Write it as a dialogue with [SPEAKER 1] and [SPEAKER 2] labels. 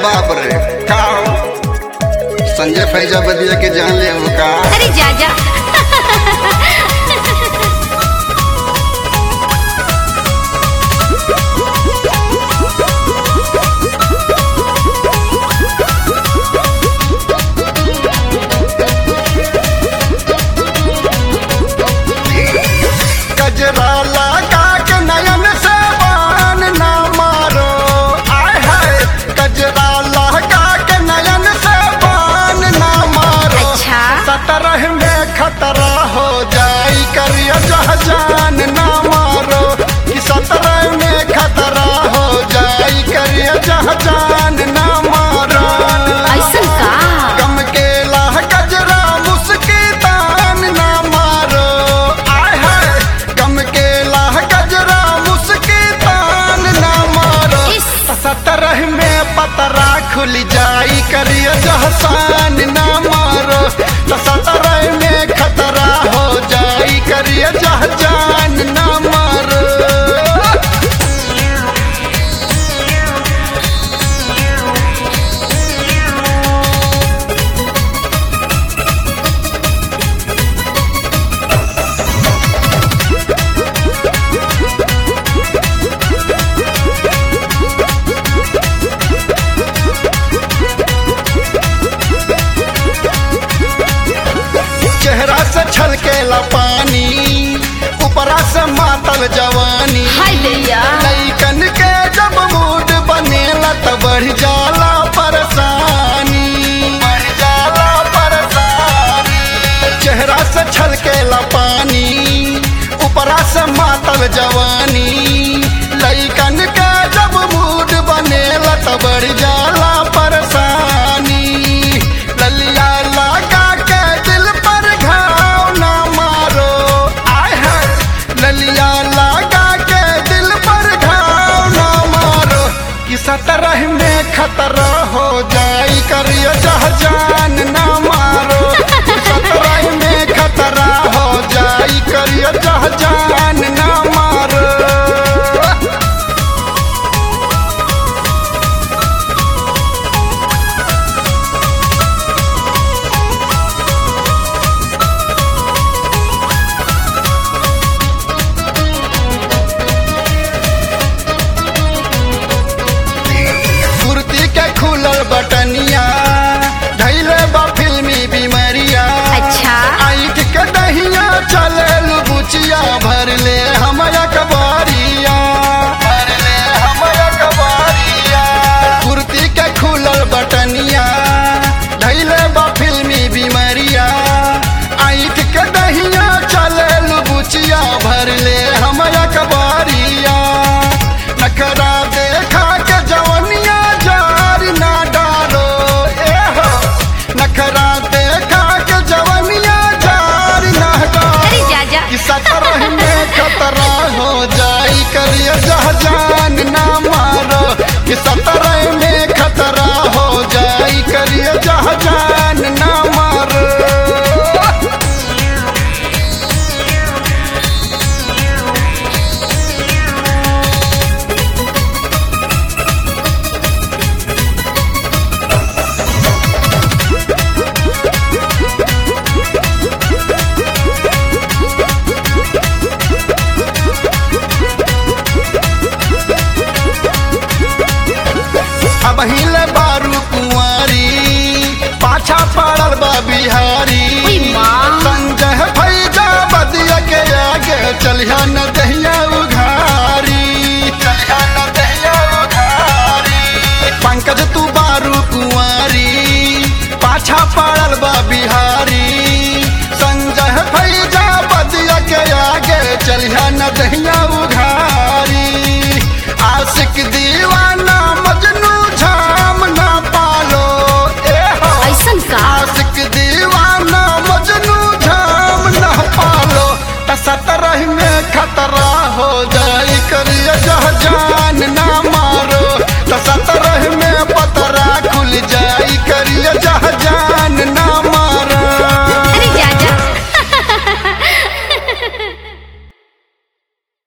[SPEAKER 1] बाप रे का हो? संजय फैजाबदिया के जान ले हो का
[SPEAKER 2] अरे जा जा
[SPEAKER 1] गजरा लगा के नयन से बान ना मारो आय हाय गजरा लगा के नयन से बान ना मारो
[SPEAKER 2] अच्छा।
[SPEAKER 1] सतरह में खतरा हो जाई करिया जहाजान ना मारो कि सतरह में खतरा हो जाई करिया जहाजान ना मारो
[SPEAKER 2] ऐसन का
[SPEAKER 1] गम के लाह गजरा मुस्की तान ना मारो आय हाय गम के लाह गजरा मुस्की तान ना मारो
[SPEAKER 2] इस।
[SPEAKER 1] सतरह में पतरा खुल जाई करियो जहसान ना मारो तो सतरह में खतरा हो जाई करियो जहजान ना मारो चेहरा से छलकेला पानी ऊपरा से मातल जवानी
[SPEAKER 2] हाय दैया
[SPEAKER 1] लइकन के जब मूड बनेला त बढ़ जाला परेशानी बढ़ जाला परेशानी चेहरा से छलकेला पानी ऊपरा से मातल जवानी लइकन के जब मूड बनेला त बढ़ जाला परेशानी ललिया लगा के दिल पर घाव ना मारो आय हाय ललिया लगा के दिल पर घाव ना मारो कि सतरह में खतरा हो जाई करियो जहजान ना मारो कि सतरह में खतरा हो जाई करियो जहजान ना मारो कुर्ती के खुलल बटनिया धैले बा फिल्मी बीमारिया
[SPEAKER 2] अच्छा।
[SPEAKER 1] आँख के दहिया चले बुचिया भर ले हमरा कबारिया भर ले हमरा कबारिया कुर्ती के खुलल बटनिया धैले बा फिल्मी बीमारिया आँख के दहिया चले बुचिया भर ले हमरा कबारिया नखरा देखा के जवनिया जार ना डालो ए हो नखरा देखा के जवनिया जार ना डालो
[SPEAKER 2] अरे जा जा
[SPEAKER 1] कि सतरह में खतरा हो जाई करियो जहजान ना मारो कि सतरह में खतरा हो जाई करियो जहजान ना मारो अब हिले बारू कुंवारी पाछा पड़ल बा बिहारी
[SPEAKER 2] उई माँ।
[SPEAKER 1] संजय भैजा बदिया के आगे चलिया न दहिया उघारी चलिया न दहिया उघारी पंकज तू बारू कुंवारी पाछा पड़ल बा बिहारी संजय भैजा बदिया के आगे चलिया न दहिया उघारी आशिक दीवाना मजनू झाम ना पालो ए हो
[SPEAKER 2] ऐसन का
[SPEAKER 1] आशिक दीवाना मजनू झाम ना पालो त सतरह में खतरा हो जाई करिया जहजान